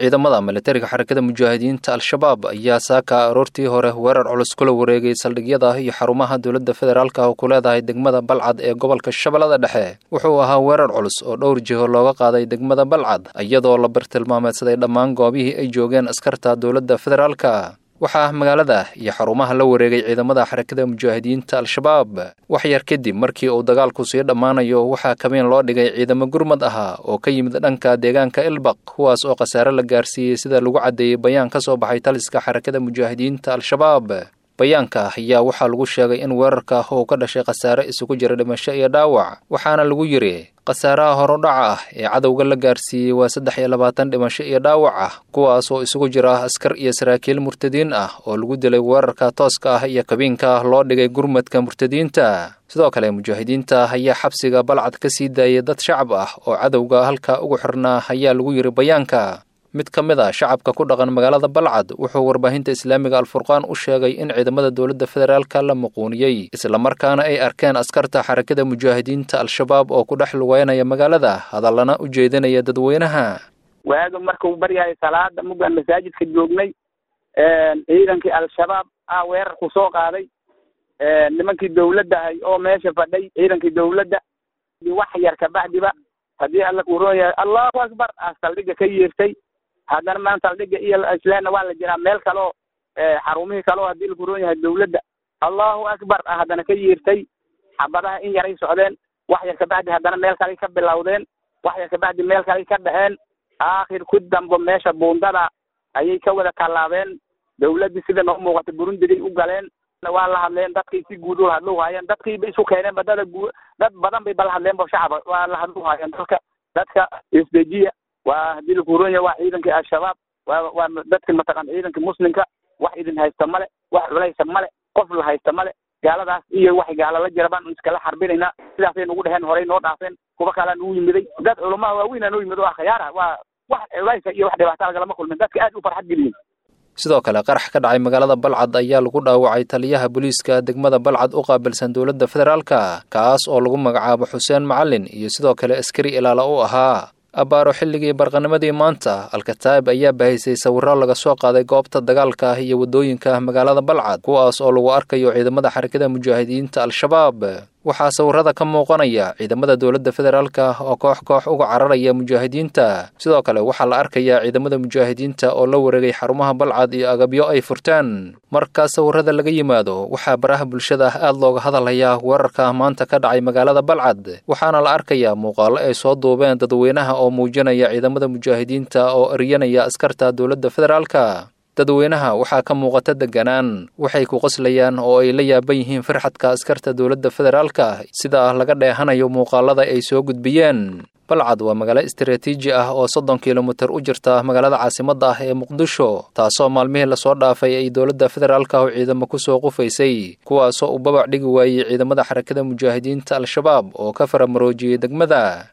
ciidamada militariga xarakada mujaahidiinta al-shabaab ayaa saaka aroortii hore weerar culus kula wareegay saldhigyada iyo xarumaha dowladda federaalka oo ku leedahay degmada balcad ee gobolka shabeellada dhexe wuxuu ahaa weerar culus oo dhowr jiho looga qaaday degmada balcad iyadoo la bartilmaameedsaday dhammaan goobihii ay joogeen askarta dowladda federaalka waxaa magaalada iyo xarumaha la wareegay ciidamada xarakada mujaahidiinta al-shabaab wax yar kadib markii uu dagaalku sii dhammaanayo waxaa kabeen loo dhigay ciidamo gurmad ahaa oo ka yimid dhanka deegaanka ilbaq kuwaas oo khasaare la gaarsiiyey sida lagu caddeeyey bayaan ka soo baxay taliska xarakada mujaahidiinta al-shabaab bayaanka ayaa waxaa lagu sheegay in weerarka uu ka dhashay khasaare isugu jira dhimasho iyo dhaawac waxaana lagu yidhi khasaaraha horudhaca ah ee cadowga la gaarsiiyey waa saddex iyo labaatan dhimasho iyo dhaawac ah kuwaas oo isugu jira askar iyo saraakiil murtadiin ah oo lagu dilay weerarka tooska ah iyo kabiinka loo dhigay gurmadka murtadiinta sidoo kale mujaahidiinta ayaa xabsiga balcad ka sii daayay dad shacab ah oo cadowga halka ugu xirnaa ayaa lagu yidhi bayaanka mid ka mid a shacabka ku dhaqan magaalada balcad wuxuu warbaahinta islaamiga alfurqaan u sheegay in ciidamada dowladda federaalka la muquuniyey islamarkaana ay arkeen askarta xarakada mujaahidiinta al-shabaab oo ku dhex lugeynaya magaalada hadallana u jeedinaya dadweynaha waaga markuu baryahay salaada mugaan masaajidka joognay ciidankii al-shabaab ah weerar ku soo qaaday nimankii dawladda ahay oo meesha fadhay ciidankii dawladda wax yar kabacdiba haddii alla kuroon yahay allahu akbar ah saldhigga ka yeertay haddana maan saldhigga iyo islaamna waa la jiraa meel kaleo xarumihii kaleo haddii la kuroon yahay dawladda allahu akbar ah haddana ka yeertay xabadaha in yaray socdeen wax yar kabacdi haddana meel kaley ka bilowdeen wax yar kabacdi meel kaley ka dhexeen aakhir ku dambo meesha buundada ayay ka wada tallaabeen dawladdii sida noo muuqata burundigay u galeen waa la hadleen dadkay si guud ula hadlu haayeen dadkii bay isu keeneen ba dada gu dad badan bay bala hadleen ba shacaba waa la hadlu haayeen dadka dadka isdejiya waa haddii la kuuron yahay waa ciidankii al-shabaab waa waa dadki mataqan ciidanka muslimka wax idin haysta male wax culaysa male qof la haysta male gaaladaas iyo wax gaala la jira baan iskala xarbinaynaa sidaasay nagu dheheen horey noo dhaafeen kuwa kalea nagu yimiday dad culamaa waaweyn aa noo yimid oo akhyaara waa wax culaysa iyo wax dhibaata lagalama kulmin dadka aad u farxad geliyeen sidoo kale qarax ka dhacay magaalada balcad ayaa lagu dhaawacay taliyaha booliiska degmada balcad u qaabilsan dowladda federaalka kaas oo lagu magacaabo xuseen macalin iyo sidoo kale askari ilaala u ahaa abbaaro xilligii barqanimadii maanta alkataa'ib ayaa bahaysay sawirro laga soo qaaday goobta dagaalka ah iyo waddooyinka magaalada balcad kuwaas oo lagu arkayo ciidamada xarakada mujaahidiinta al-shabaab waxaa sawirrada ka muuqanaya ciidamada dowladda federaalka oo koox koox uga cararaya mujaahidiinta sidoo kale waxaa la arkayaa ciidamada mujaahidiinta oo la wareegay xarumaha balcad iyo agabyo ay furteen marka sawirrada laga yimaado waxaa baraha bulshada aad looga hadalhayaa weerarka maanta ka dhacay magaalada balcad waxaana la arkayaa muuqaallo ay soo duubeen dadweynaha oo muujinaya ciidamada mujaahidiinta oo eryanaya askarta dowladda federaalka dadweynaha waxaa ka muuqata deganaan waxay ku qoslayaan oo ay la yaaban yihiin farxadka askarta dowladda federaalka sida laga dheehanayo muuqaalada ay soo gudbiyeen balcad waa magaalo istaraatiiji ah oo soddon kilomitir u jirta magaalada caasimadda ah ee muqdisho taasoo maalmihii lasoo dhaafay ay dowladda federaalka oo ciidamo kusoo qufaysay kuwaasoo uu babac dhigi waayey ciidamada xarakada mujaahidiinta al-shabaab oo ka faramaroojiyey degmada